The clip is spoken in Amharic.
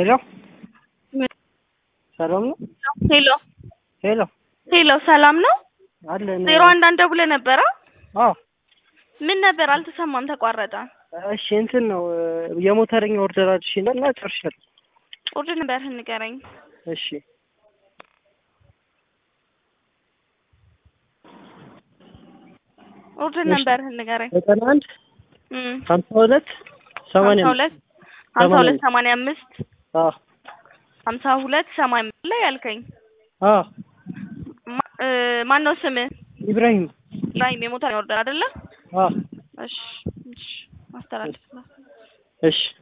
ሄሎ ሰላም ነው? ሄሎ ሄሎ ሄሎ ሰላም ነው? አለን። ዜሮ አንድ አንድ ደውለህ ነበረ? አዎ ምን ነበር? አልተሰማም፣ ተቋረጠ። እሺ እንትን ነው የሞተረኛ ኦርደር አድርሽና እና ጨርሻለሁ። ኦርደር ነበርህን ንገረኝ። እሺ ኦርደር እሺ። ነበርህን ንገረኝ። ዘጠና አንድ እም ሀምሳ ሁለት ሰማንያ ሀምሳ ሁለት ሀምሳ ሁለት ሰማንያ አምስት አዎ ሀምሳ ሁለት ሰማንያ አምስት ላይ ያልከኝ አዎ ማ- እ ማን ነው ስምህ? ኢብራሂም ኢብራሂም የሞተረኛ ኦርደር አይደለ? አዎ እሺ እሺ፣ ማስተላለፍ እሺ